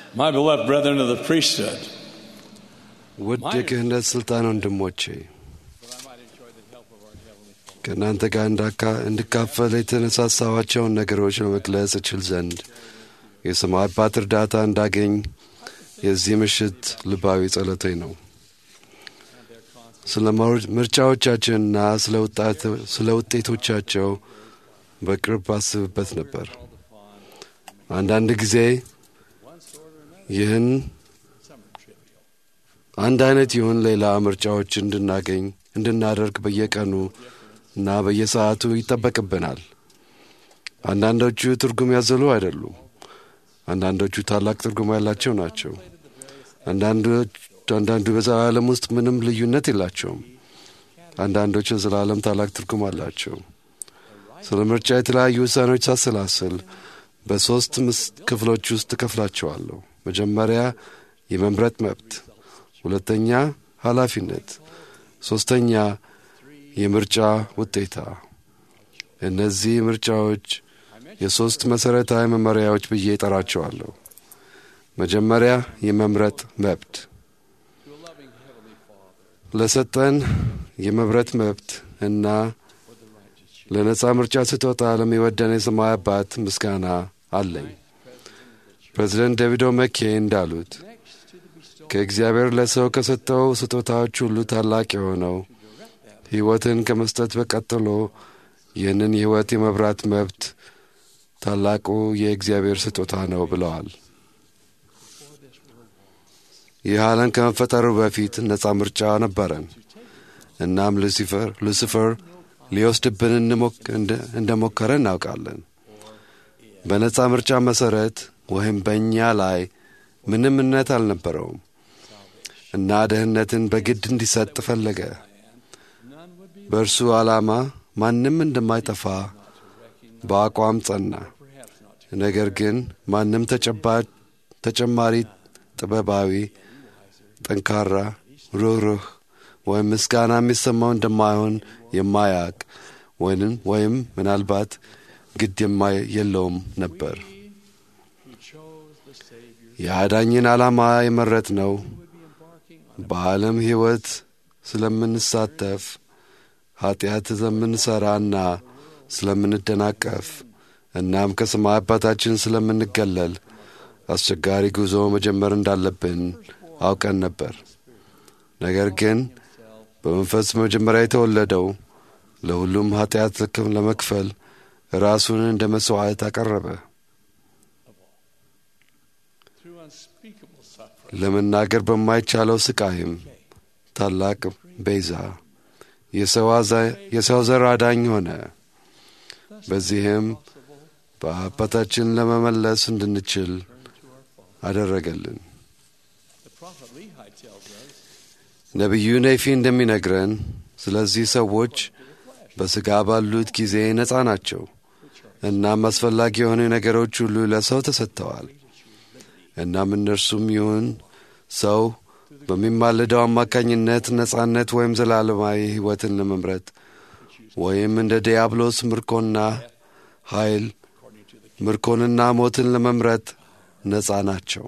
My beloved brethren of the priesthood, ውድ የክህነት ሥልጣን ወንድሞቼ ከእናንተ ጋር እንዳካ- እንድካፈል የተነሳሳዋቸውን ነገሮች ለመግለጽ እችል ዘንድ የሰማይ አባት እርዳታ እንዳገኝ የዚህ ምሽት ልባዊ ጸሎቴ ነው። ስለ ምር- ምርጫዎቻችንና ስለ ውጣት- ስለ ውጤቶቻቸው በቅርብ አስብበት ነበር። አንዳንድ ጊዜ ይህን አንድ አይነት ይሁን ሌላ ምርጫዎች እንድናገኝ እንድናደርግ በየቀኑ እና በየሰዓቱ ይጠበቅብናል። አንዳንዶቹ ትርጉም ያዘሉ አይደሉም። አንዳንዶቹ ታላቅ ትርጉም ያላቸው ናቸው። አንዳንዶች አንዳንዱ በዘላለም ውስጥ ምንም ልዩነት የላቸውም። አንዳንዶች የዘላለም ታላቅ ትርጉም አላቸው። ስለ ምርጫ የተለያዩ ውሳኔዎች ሳሰላስል በሦስት ምስ ክፍሎች ውስጥ እከፍላቸዋለሁ። መጀመሪያ የመምረጥ መብት፣ ሁለተኛ ኃላፊነት፣ ሦስተኛ የምርጫ ውጤታ። እነዚህ ምርጫዎች የሦስት መሠረታዊ መመሪያዎች ብዬ እጠራቸዋለሁ። መጀመሪያ የመምረጥ መብት ለሰጠን የመምረጥ መብት እና ለነጻ ምርጫ ስጦታ ለሚወደን የሰማይ አባት ምስጋና አለኝ። ፕሬዚደንት ዴቪድ መኬ እንዳሉት ከእግዚአብሔር ለሰው ከሰጠው ስጦታዎች ሁሉ ታላቅ የሆነው ሕይወትን ከመስጠት በቀጥሎ ይህንን የሕይወት የመብራት መብት ታላቁ የእግዚአብሔር ስጦታ ነው ብለዋል። ይህ ዓለም ከመፈጠሩ በፊት ነጻ ምርጫ ነበረን። እናም ሉሲፈር ሉሲፈር ሊወስድብን እንሞክ- እንደ- እንደሞከረ እናውቃለን። በነጻ ምርጫ መሠረት ወይም በእኛ ላይ ምንም እምነት አልነበረውም እና ደህንነትን በግድ እንዲሰጥ ፈለገ። በእርሱ ዓላማ ማንም እንደማይጠፋ በአቋም ጸና። ነገር ግን ማንም ተጨባጭ ተጨማሪ ጥበባዊ፣ ጠንካራ፣ ሩህሩህ ወይም ምስጋና የሚሰማው እንደማይሆን የማያውቅ ወይንም ወይም ምናልባት ግድ የማይ የለውም ነበር። የአዳኝን ዓላማ የመረጥ ነው በዓለም ሕይወት ስለምንሳተፍ ኃጢአት ስለምንሠራና ስለምንደናቀፍ እናም ከሰማይ አባታችን ስለምንገለል አስቸጋሪ ጉዞ መጀመር እንዳለብን አውቀን ነበር። ነገር ግን በመንፈስ መጀመሪያ የተወለደው ለሁሉም ኃጢአት ልክም ለመክፈል ራሱን እንደ መሥዋዕት አቀረበ። through unspeakable suffering, ለመናገር በማይቻለው ስቃይም ታላቅ ቤዛ የሰው አዛ- የሰው ዘር አዳኝ ሆነ። በዚህም በአባታችን ለመመለስ እንድንችል አደረገልን። the prophet Lehi tells us ነቢዩ ኔፊ እንደሚነግረን ስለዚህ ሰዎች በሥጋ ባሉት ጊዜ ነፃ ናቸው። እናም አስፈላጊ የሆኑ ነገሮች ሁሉ ለሰው ተሰጥተዋል። እናም እነርሱም ይሁን ሰው በሚማልደው አማካኝነት ነፃነት ወይም ዘላለማዊ ሕይወትን ለመምረጥ ወይም እንደ ዲያብሎስ ምርኮና ኃይል ምርኮንና ሞትን ለመምረጥ ነፃ ናቸው።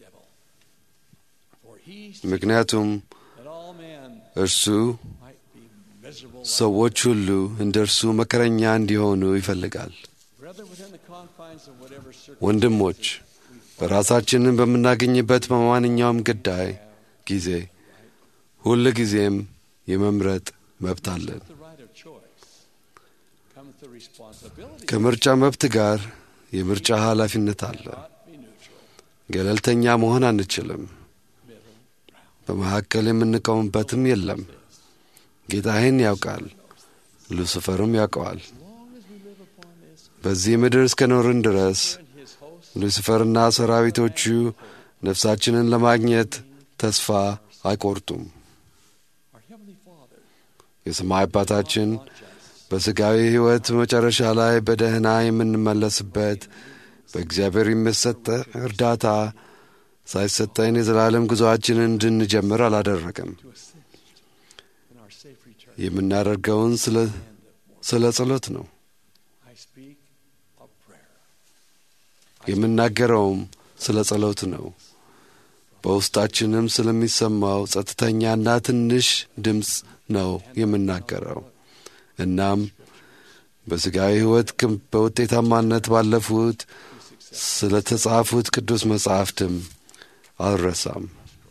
for he ምክንያቱም that all men እርሱ might be miserable ሰዎች ሁሉ እንደ እርሱ መከረኛ እንዲሆኑ ይፈልጋል። Brethren, within the confines of whatever ወንድሞች በራሳችንን በምናገኝበት በማንኛውም ጉዳይ ጊዜ ሁል ጊዜም የመምረጥ መብት አለን። the right of choice comes the responsibility ከምርጫ መብት ጋር የምርጫ ኃላፊነት አለ። to be neutral, ገለልተኛ መሆን አንችልም። በመካከል የምንቆምበትም የለም። ጌታ ይህን ያውቃል፣ ሉሲፈርም ያውቀዋል። በዚህ ምድር እስከ ኖርን ድረስ ሉሲፈርና ሰራዊቶቹ ነፍሳችንን ለማግኘት ተስፋ አይቆርጡም። our Heavenly Father የሰማይ አባታችን በሥጋዊ ሕይወት መጨረሻ ላይ በደህና የምንመለስበት በእግዚአብሔር የሚሰጠ እርዳታ ሳይሰጠን የዘላለም ጉዞአችንን እንድንጀምር አላደረገም። in our safe return. የምናደርገውን ስለ- ስለ ጸሎት ነው። I speak of prayer. የምናገረውም ስለ ጸሎት ነው። በውስጣችንም ስለሚሰማው ጸጥተኛና ትንሽ ድምፅ ነው የምናገረው። እናም በሥጋዊ ሕይወት በውጤታማነት ባለፉት ስለ ተጻፉት ቅዱስ መጻሕፍትም አልረሳም።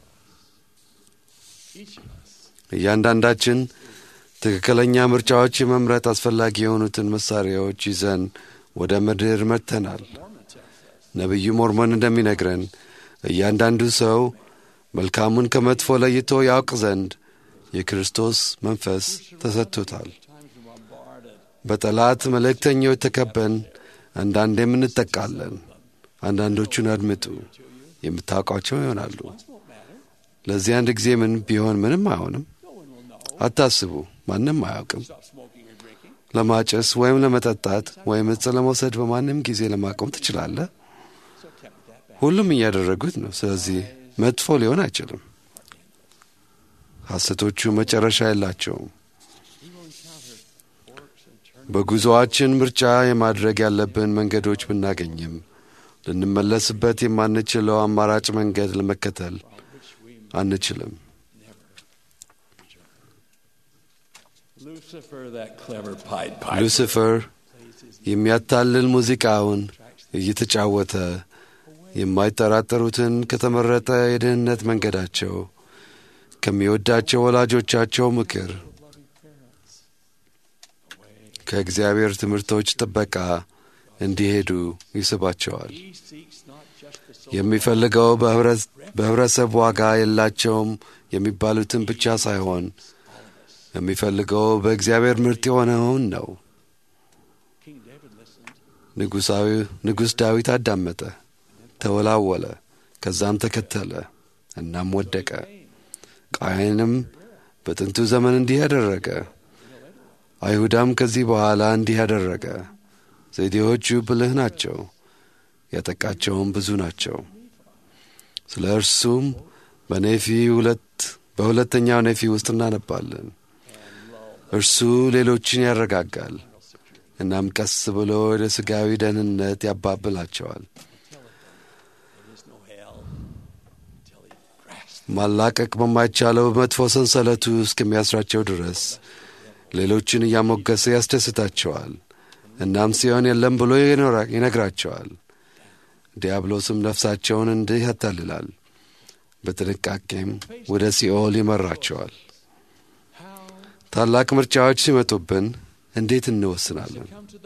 እያንዳንዳችን ትክክለኛ ምርጫዎች የመምረጥ አስፈላጊ የሆኑትን መሣሪያዎች ይዘን ወደ ምድር መጥተናል። ነቢዩ ሞርሞን እንደሚነግረን እያንዳንዱ ሰው መልካሙን ከመጥፎ ለይቶ ያውቅ ዘንድ የክርስቶስ መንፈስ ተሰጥቶታል። በጠላት መልእክተኞች ተከበን አንዳንዴም እንጠቃለን። አንዳንዶቹን አድምጡ፣ የምታውቋቸው ይሆናሉ። ለዚህ አንድ ጊዜ ምን ቢሆን ምንም አይሆንም። አታስቡ፣ ማንም አያውቅም። ለማጨስ ወይም ለመጠጣት ወይም እጽ ለመውሰድ በማንም ጊዜ ለማቆም ትችላለህ። ሁሉም እያደረጉት ነው። ስለዚህ መጥፎ ሊሆን አይችልም። ሐሰቶቹ መጨረሻ የላቸውም። በጉዞአችን ምርጫ የማድረግ ያለብን መንገዶች ብናገኝም ልንመለስበት የማንችለው አማራጭ መንገድ ለመከተል አንችልም። ሉሲፈር የሚያታልል ሙዚቃውን እየተጫወተ የማይጠራጠሩትን ከተመረጠ የድህነት መንገዳቸው ከሚወዳቸው ወላጆቻቸው ምክር ከእግዚአብሔር ትምህርቶች ጥበቃ እንዲሄዱ ይስባቸዋል። የሚፈልገው በኅብረተሰብ ዋጋ የላቸውም የሚባሉትን ብቻ ሳይሆን የሚፈልገው በእግዚአብሔር ምርጥ የሆነውን ነው። ንጉሥ ዳዊት አዳመጠ፣ ተወላወለ፣ ከዛም ተከተለ፣ እናም ወደቀ። ቃየንም በጥንቱ ዘመን እንዲህ ያደረገ። አይሁዳም ከዚህ በኋላ እንዲህ ያደረገ። ዘዴዎቹ ብልህ ናቸው፣ ያጠቃቸውም ብዙ ናቸው። ስለ እርሱም በኔፊ ሁለት በሁለተኛው ኔፊ ውስጥ እናነባለን። እርሱ ሌሎችን ያረጋጋል፣ እናም ቀስ ብሎ ወደ ሥጋዊ ደህንነት ያባብላቸዋል። ማላቀቅ በማይቻለው መጥፎ ሰንሰለቱ እስከሚያስራቸው ድረስ ሌሎችን እያሞገሰ ያስደስታቸዋል። እናም ሲሆን የለም ብሎ ይነግራቸዋል። ዲያብሎስም ነፍሳቸውን እንዲህ ያታልላል፣ በጥንቃቄም ወደ ሲኦል ይመራቸዋል። ታላቅ ምርጫዎች ሲመጡብን እንዴት እንወስናለን?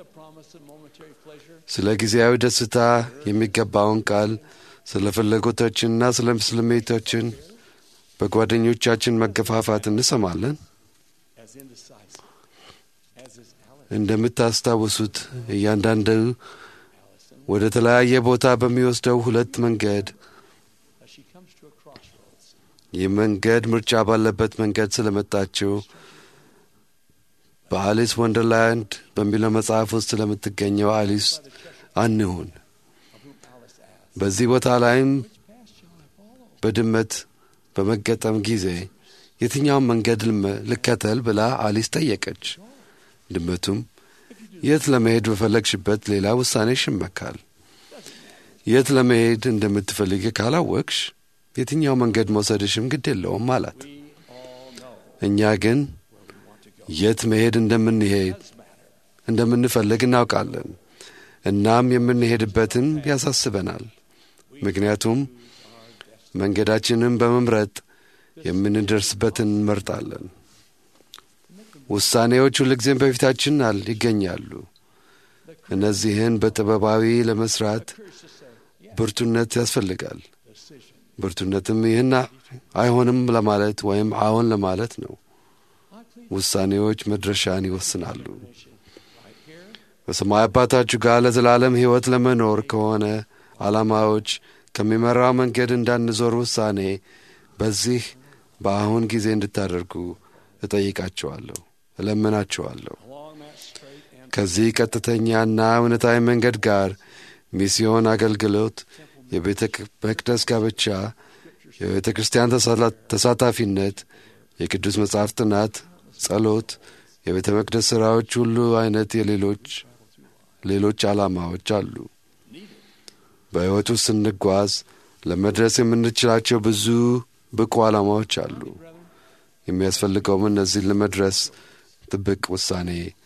ስለ ጊዜያዊ ደስታ የሚገባውን ቃል፣ ስለ ፍላጎቶችንና ስለ ስሜቶችን በጓደኞቻችን መገፋፋት እንሰማለን። እንደምታስታውሱት እያንዳንዱ ወደ ተለያየ ቦታ በሚወስደው ሁለት መንገድ ይህ መንገድ ምርጫ ባለበት መንገድ ስለመጣችው በአሊስ ወንደርላንድ በሚለው መጽሐፍ ውስጥ ስለምትገኘው አሊስ አንሁን። በዚህ ቦታ ላይም በድመት በመገጠም ጊዜ የትኛውን መንገድ ልከተል ብላ አሊስ ጠየቀች። ድመቱም የት ለመሄድ በፈለግሽበት ሌላ ውሳኔሽ ይመካል። የት ለመሄድ እንደምትፈልግ ካላወቅሽ የትኛው መንገድ መውሰድሽም ግድ የለውም አላት። እኛ ግን የት መሄድ እንደምንሄድ እንደምንፈልግ እናውቃለን። እናም የምንሄድበትን ያሳስበናል። ምክንያቱም መንገዳችንን በመምረጥ የምንደርስበትን እንመርጣለን። ውሳኔዎች ሁልጊዜም በፊታችን ይገኛሉ። እነዚህን በጥበባዊ ለመስራት ብርቱነት ያስፈልጋል። ብርቱነትም ይህን አይሆንም ለማለት ወይም አዎን ለማለት ነው። ውሳኔዎች መድረሻን ይወስናሉ። በሰማይ አባታችሁ ጋር ለዘላለም ሕይወት ለመኖር ከሆነ ዓላማዎች ከሚመራው መንገድ እንዳንዞር ውሳኔ በዚህ በአሁን ጊዜ እንድታደርጉ እጠይቃችኋለሁ፣ እለምናችኋለሁ። ከዚህ ቀጥተኛና እውነታዊ መንገድ ጋር ሚስዮን አገልግሎት፣ የቤተ መቅደስ ጋብቻ፣ የቤተ ክርስቲያን ተሳታፊነት፣ የቅዱስ መጽሐፍ ጥናት፣ ጸሎት፣ የቤተ መቅደስ ሥራዎች ሁሉ አይነት የሌሎች ሌሎች ዓላማዎች አሉ። በሕይወቱ ስንጓዝ ለመድረስ የምንችላቸው ብዙ ብቁ ዓላማዎች አሉ። የሚያስፈልገውም እነዚህን ለመድረስ ጥብቅ ውሳኔ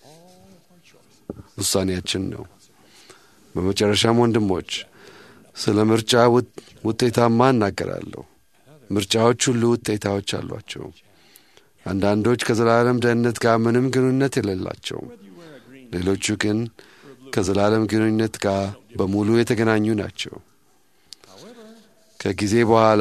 ውሳኔያችን ነው። በመጨረሻም ወንድሞች ስለ ምርጫ ውጤታማ እናገራለሁ። ምርጫዎች ሁሉ ውጤታዎች አሏቸው። አንዳንዶች ከዘላለም ደህንነት ጋር ምንም ግንኙነት የሌላቸው፣ ሌሎቹ ግን ከዘላለም ግንኙነት ጋር በሙሉ የተገናኙ ናቸው። ከጊዜ በኋላ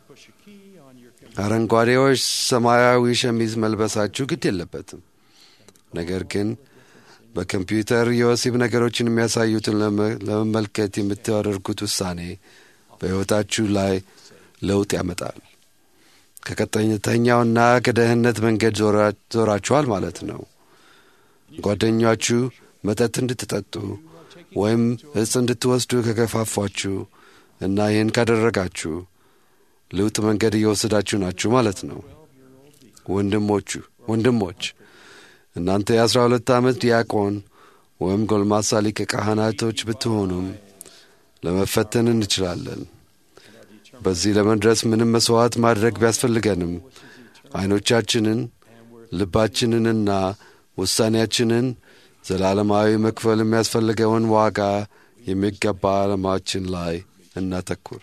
አረንጓዴዎች ሰማያዊ ሸሚዝ መልበሳችሁ ግድ የለበትም። ነገር ግን በኮምፒውተር የወሲብ ነገሮችን የሚያሳዩትን ለመመልከት የምታደርጉት ውሳኔ በሕይወታችሁ ላይ ለውጥ ያመጣል። ከቀጥተኛውና ከደህንነት መንገድ ዞራችኋል ማለት ነው። ጓደኛችሁ መጠጥ እንድትጠጡ ወይም እጽ እንድትወስዱ ከገፋፏችሁ እና ይህን ካደረጋችሁ ለውጥ መንገድ እየወሰዳችሁ ናችሁ ማለት ነው። ወንድሞቹ ወንድሞች እናንተ የአስራ ሁለት ዓመት ዲያቆን ወይም ጎልማሳ ሊቀ ካህናቶች ብትሆኑም ለመፈተን እንችላለን። በዚህ ለመድረስ ምንም መሥዋዕት ማድረግ ቢያስፈልገንም ዐይኖቻችንን፣ ልባችንንና ውሳኔያችንን ዘላለማዊ መክፈል የሚያስፈልገውን ዋጋ የሚገባ ዓላማችን ላይ እናተኩር።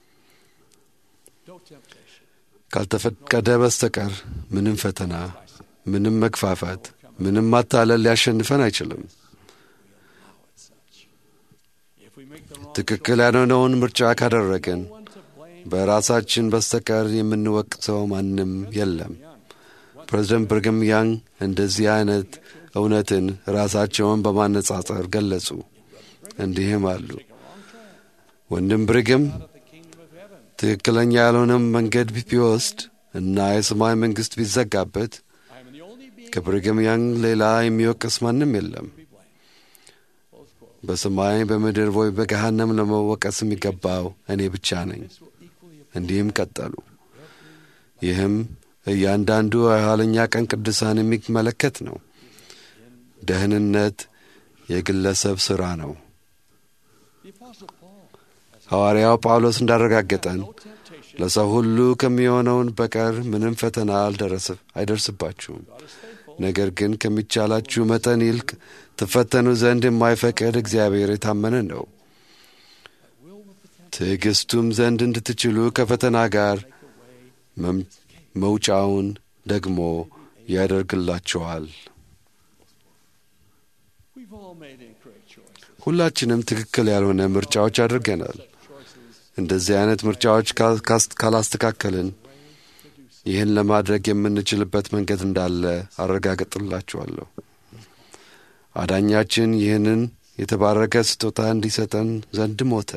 ካልተፈቀደ በስተቀር ምንም ፈተና፣ ምንም መግፋፋት፣ ምንም ማታለል ሊያሸንፈን አይችልም። ትክክል ያልሆነውን ምርጫ ካደረግን በራሳችን በስተቀር የምንወቅሰው ማንም የለም። ፕሬዚደንት ብርግም ያንግ እንደዚህ አይነት እውነትን ራሳቸውን በማነጻጸር ገለጹ። እንዲህም አሉ። ወንድም ብርግም ትክክለኛ ያልሆነም መንገድ ቢወስድ እና የሰማይ መንግሥት ቢዘጋበት ከብርግም ያንግ ሌላ የሚወቅስ ማንም የለም። በሰማይ በምድር ወይ በገሃነም ለመወቀስ የሚገባው እኔ ብቻ ነኝ። እንዲህም ቀጠሉ። ይህም እያንዳንዱ የኋለኛ ቀን ቅዱሳን የሚመለከት ነው። ደህንነት የግለሰብ ሥራ ነው። ሐዋርያው ጳውሎስ እንዳረጋገጠን ለሰው ሁሉ ከሚሆነውን በቀር ምንም ፈተና አይደርስባችሁም። ነገር ግን ከሚቻላችሁ መጠን ይልቅ ትፈተኑ ዘንድ የማይፈቅድ እግዚአብሔር የታመነ ነው። ትዕግሥቱም ዘንድ እንድትችሉ ከፈተና ጋር መውጫውን ደግሞ ያደርግላችኋል። ሁላችንም ትክክል ያልሆነ ምርጫዎች አድርገናል። እንደዚህ አይነት ምርጫዎች ካላስተካከልን ይህን ለማድረግ የምንችልበት መንገድ እንዳለ አረጋግጥላችኋለሁ። አዳኛችን ይህንን የተባረከ ስጦታ እንዲሰጠን ዘንድ ሞተ።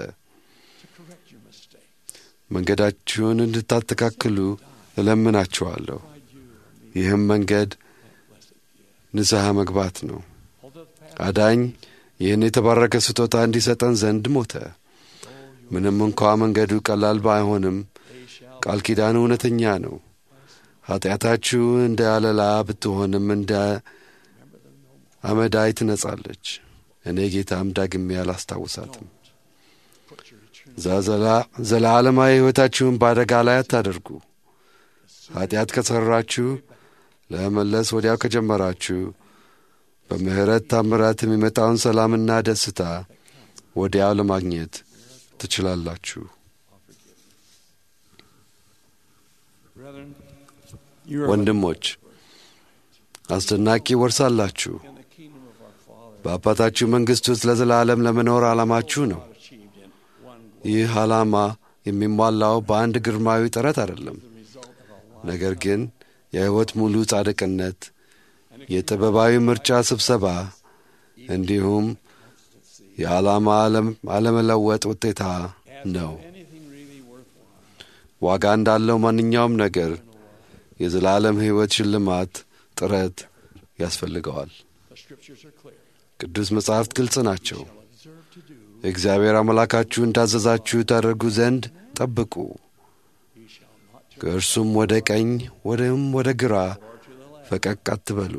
መንገዳችሁን እንድታስተካክሉ እለምናችኋለሁ። ይህም መንገድ ንስሐ መግባት ነው። አዳኝ ይህን የተባረከ ስጦታ እንዲሰጠን ዘንድ ሞተ። ምንም እንኳ መንገዱ ቀላል ባይሆንም ቃል ኪዳኑ እውነተኛ ነው። ኃጢአታችሁ እንደ አለላ ብትሆንም እንደ አመዳይ ትነጻለች። እኔ ጌታም ዳግሜ አላስታውሳትም። ዘላለማዊ ሕይወታችሁን በአደጋ ላይ አታደርጉ። ኃጢአት ከሠራችሁ ለመመለስ ወዲያው ከጀመራችሁ በምሕረት ታምራት የሚመጣውን ሰላምና ደስታ ወዲያው ለማግኘት ትችላላችሁ። ወንድሞች አስደናቂ ወርሳላችሁ። በአባታችሁ መንግሥት ውስጥ ለዘላለም ለመኖር ዓላማችሁ ነው። ይህ ዓላማ የሚሟላው በአንድ ግርማዊ ጥረት አይደለም፣ ነገር ግን የሕይወት ሙሉ ጻድቅነት፣ የጥበባዊ ምርጫ ስብሰባ እንዲሁም የዓላማ አለመለወጥ ውጤታ ነው። ዋጋ እንዳለው ማንኛውም ነገር የዘላለም ሕይወት ሽልማት ጥረት ያስፈልገዋል። ቅዱስ መጻሕፍት ግልጽ ናቸው። እግዚአብሔር አምላካችሁ እንዳዘዛችሁ ታደርጉ ዘንድ ጠብቁ። ከእርሱም ወደ ቀኝ ወደም ወደ ግራ ፈቀቅ አትበሉ።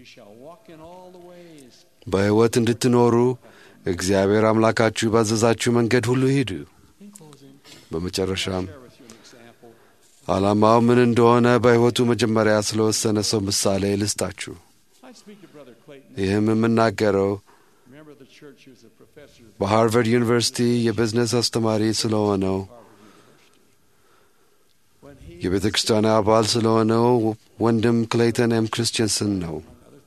በሕይወት እንድትኖሩ እግዚአብሔር አምላካችሁ ባዘዛችሁ መንገድ ሁሉ ሂዱ። በመጨረሻም share with you an example. ዓላማው ምን እንደሆነ በሕይወቱ መጀመሪያ ስለወሰነ ሰው ምሳሌ ልስጣችሁ። I speak to Brother Clayton. ይህም የምናገረው Remember the church he was a professor at በሃርቨርድ ዩኒቨርሲቲ የቢዝነስ አስተማሪ ስለሆነው when he የቤተ ክርስቲያን አባል ስለሆነው ወንድም ክሌይተን ኤም ክርስቲንሰን ነው።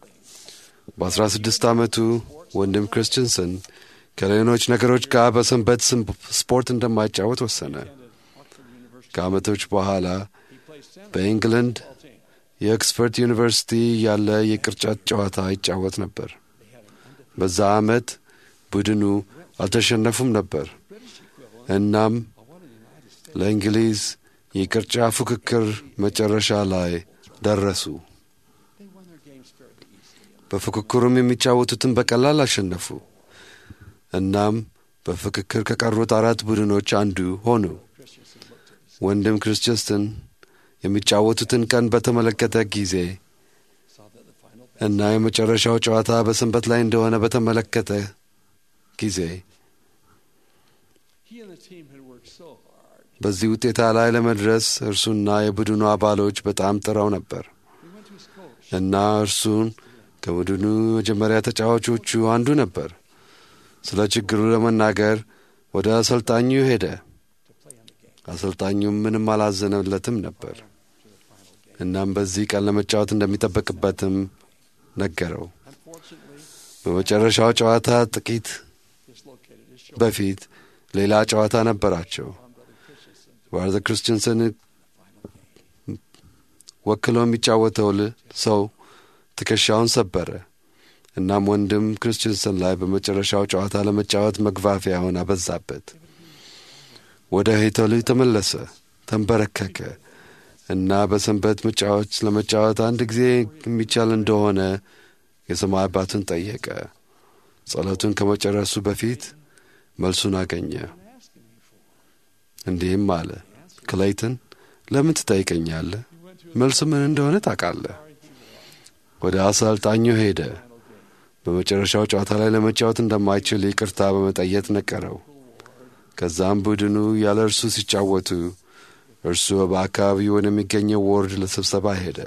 በ16 ዓመቱ ወንድም ክርስቲንሰን ከሌሎች ነገሮች ጋር በሰንበት ስም ስፖርት እንደማይጫወት ወሰነ። attended Oxford University. ከዓመቶች በኋላ He played center በኢንግለንድ football team. የኦክስፈርድ ዩኒቨርሲቲ ያለ የቅርጫት ጨዋታ ይጫወት ነበር። They had an undefeated በዛ ዓመት ቡድኑ አልተሸነፉም ነበር። British equivalent እናም of what in the United States. ለእንግሊዝ የቅርጫ ፉክክር መጨረሻ ላይ ደረሱ። They won their games fairly easily. በፉክክሩም የሚጫወቱትን በቀላል አሸነፉ። እናም በፍክክር ከቀሩት አራት ቡድኖች አንዱ ሆኑ። Christensen looked at his ወንድም ክርስቲንሰን የሚጫወቱትን ቀን በተመለከተ ጊዜ saw that the final እና የመጨረሻው ጨዋታ በሰንበት ላይ እንደሆነ በተመለከተ ጊዜ he and the team had worked so hard. በዚህ ውጤታ ላይ ለመድረስ እርሱና የቡድኑ አባሎች በጣም ጥረው ነበር He went to his coach. እና እርሱን ከቡድኑ መጀመሪያ ተጫዋቾቹ አንዱ ነበር። ስለ ችግሩ ለመናገር ወደ አሰልጣኙ ሄደ። to play on the game. አሰልጣኙም ምንም አላዘነለትም ነበር። To the final game. እናም በዚህ ቀን ለመጫወት እንደሚጠበቅበትም ነገረው። Unfortunately, በመጨረሻው ጨዋታ ጥቂት dislocated his shoulder. በፊት ሌላ ጨዋታ ነበራቸው። on Brother Christensen to ባርዘ ክርስቲንሰን the final game. ወክሎ የሚጫወተው ል- ሰው ትከሻውን ሰበረ። እናም ወንድም ክርስቲንሰን ላይ በመጨረሻው ጨዋታ ለመጫወት መግፋፊያውን አበዛበት። ወደ ሄተሉ ተመለሰ፣ ተንበረከከ እና በሰንበት መጫወት ለመጫወት አንድ ጊዜ የሚቻል እንደሆነ የሰማይ አባቱን ጠየቀ። ጸሎቱን ከመጨረሱ በፊት መልሱን አገኘ። asking me for. እንዲህም አለ፣ ክሌይተን ለምን ትጠይቀኛለህ? He went to his መልሱ ምን እንደሆነ ታውቃለህ። sorry he was. ወደ አሰልጣኙ ሄደ። Final game. በመጨረሻው ጨዋታ ላይ ለመጫወት እንደማይችል ይቅርታ በመጠየቅ ነገረው። ከዛም ቡድኑ ያለ እርሱ ሲጫወቱ እርሱ በአካባቢው ወደሚገኘው ወርድ ለስብሰባ ሄደ።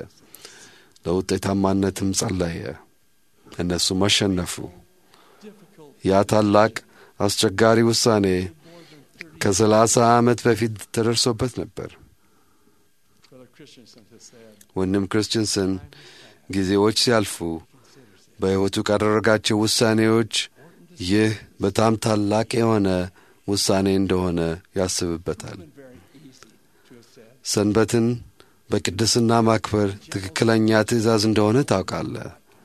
ለውጤታማነትም ጸለየ። እነሱም አሸነፉ። Difficult. ያ ታላቅ አስቸጋሪ ውሳኔ More than 30 ከሰላሳ ዓመት በፊት ተደርሶበት ነበር። Brother Christensen has said. ወንድም ክርስቲንሰን ጊዜዎች ሲያልፉ በሕይወቱ ካደረጋቸው ውሳኔዎች ይህ በጣም ታላቅ የሆነ ውሳኔ እንደሆነ ያስብበታል። It's been very easy to have said. ሰንበትን በቅድስና ማክበር ትክክለኛ ትእዛዝ እንደሆነ ታውቃለህ።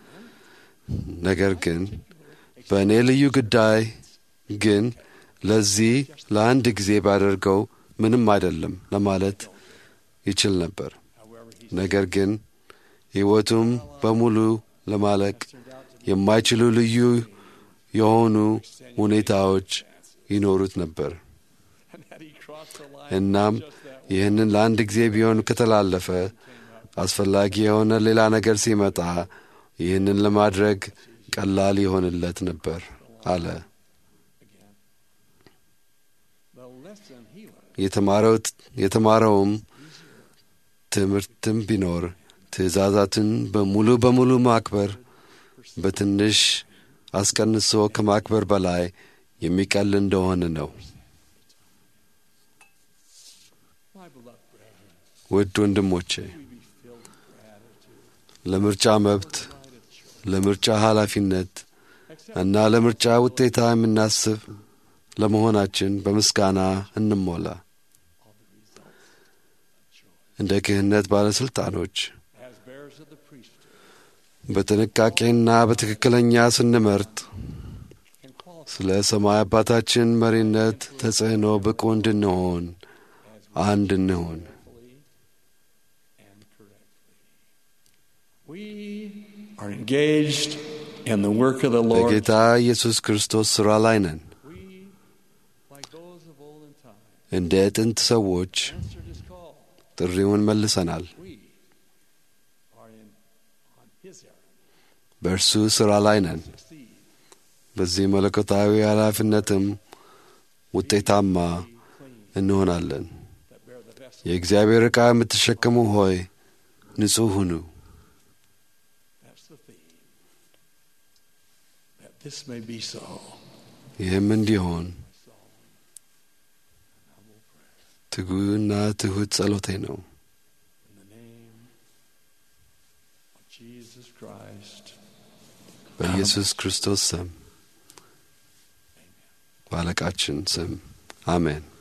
ነገር ግን በእኔ ልዩ ጉዳይ ግን ለዚህ ለአንድ ጊዜ ባደርገው ምንም አይደለም ለማለት ይችል ነበር። However, he ነገር ግን ሕይወቱም በሙሉ ለማለቅ turned out to የማይችሉ ልዩ የሆኑ ሁኔታዎች ይኖሩት ነበር። and had he crossed the line እናም just that way, ይህንን ለአንድ ጊዜ ቢሆን ከተላለፈ አስፈላጊ የሆነ ሌላ ነገር ሲመጣ ይህንን ለማድረግ ቀላል ይሆንለት ነበር አለ። again. The lesson he learned የተማረው የተማረውም ትምህርትም ቢኖር ትእዛዛትን በሙሉ በሙሉ ማክበር በትንሽ አስቀንሶ ከማክበር በላይ የሚቀል እንደሆነ ነው። my beloved brethren, ውድ ወንድሞቼ we be filled with gratitude. ለምርጫ መብት፣ United choice. ለምርጫ ኃላፊነት Accept እና ለምርጫ ውጤታ የምናስብ ለመሆናችን በምስጋና እንሞላ። all the results of choice. እንደ ክህነት ባለሥልጣኖች As bearers of the priesthood በጥንቃቄና በትክክለኛ ስንመርጥ can qualify ስለ ሰማይ አባታችን መሪነት ተጽዕኖ ብቁ እንድንሆን as አንድ እንሆን። carefully and correctly. We are engaged in the work of the Lord. በጌታ ኢየሱስ ክርስቶስ ሥራ ላይ ነን። We, like those of olden time, እንደ ጥንት ሰዎች answered his call. ጥሪውን መልሰናል። We are in on his errand. በእርሱ ሥራ ላይ ነን። Succeed. በዚህ መለኮታዊ ኃላፊነትም ውጤታማ Clean. እንሆናለን። that bear the vessel. የእግዚአብሔር ዕቃ የምትሸከሙ ሆይ ንጹሕ ሁኑ። That's the theme. That this may be so. ይህም እንዲሆን ትጉና ትሑት ጸሎቴ ነው። In the name of Jesus Christ. በኢየሱስ ክርስቶስ ስም፣ በአለቃችን ስም አሜን።